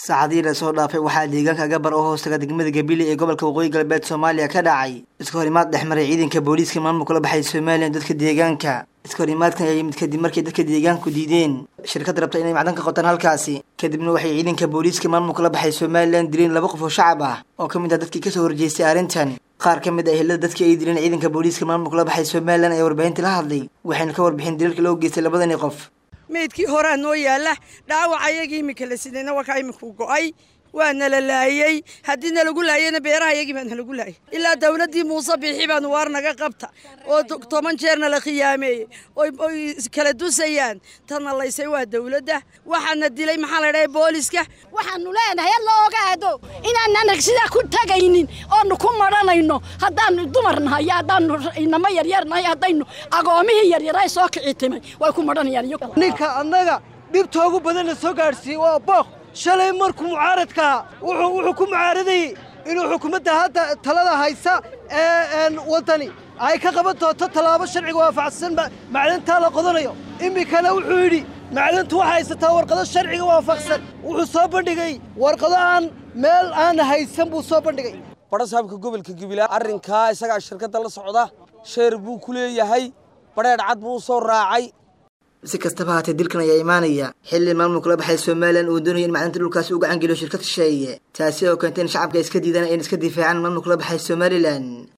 saacadihii lasoo dhaafay waxaa deegaanka gabar oo hoostaga degmada gabile ee gobolka waqooyi galbeed soomaaliya ka dhacay iska horimaad dhex maray ciidanka booliiska maamulka la baxay somalilan dadka deegaanka iska horimaadkan ayaa yimid kadib markay dadka deegaanku diideen shirkad rabta inay macdan ka qotaan halkaasi kadibna waxay ciidanka booliiska maamulka la baxay somalilan dileen laba qof oo shacab ah oo ka mid ah dadkii kasoo horjeestay arrintan qaar ka mid ah ehelada dadkii ay dileen ciidanka booliiska maamulka la baxay somalilan ayaa warbaahinta la hadlay waxayna ka warbixin daliilka loo geystay labadani qof meydkii horaa noo yaalla dhaawac ayagii iminka la sidayna wakaa iminku go'ay waa nala laayey haddii nalagu laayeyna beeraha yagii baa nalagu laayay ilaa dawladdii muuse biixi baanu waar naga qabta oo toban jeerna la khiyaameeyey oy kala dusayaan tana laysay waa dawladda waxaana dilay maxaa la dhahay booliska waxaanu leenahay alla ogaado inaanaan sidaa ku tagaynin oonu ku madhanayno haddaanu dumar nahay haddaanu inamo yaryar nahay haddaynu agoomihii yaryaray soo kici timay way ku madhanayaan ninka annaga dhibtoogu badanna soo gaadhsiiyey waa booq shalay markuu mucaaradkaa wuxuu ku mucaaradayey inuu xukuumadda hadda talada haysa ee waddani ay ka qaban doonto tallaabo sharciga waafaqsan macdantaa la qodanayo iminkana wuxuu yidhi macdantu waxay haysataa warqado sharciga waafaqsan wuxuu soo bandhigay warqado aan meel aan haysan buu soo bandhigay badhasaabka gobolka gabilaa arrinkaa isagaa shirkadda la socda sheer buu ku leeyahay badheedh cad buu u soo raacay si kastaba haatee dilkan ayaa imaanaya xilli maamulka la baxay somalilan uu doonaya in macdanta dhulkaasi u gacan geliyo shirkad shisheeye taasi oo keentay in shacabka iska diidaan ayna iska difaacaan maamulka la baxay somalilan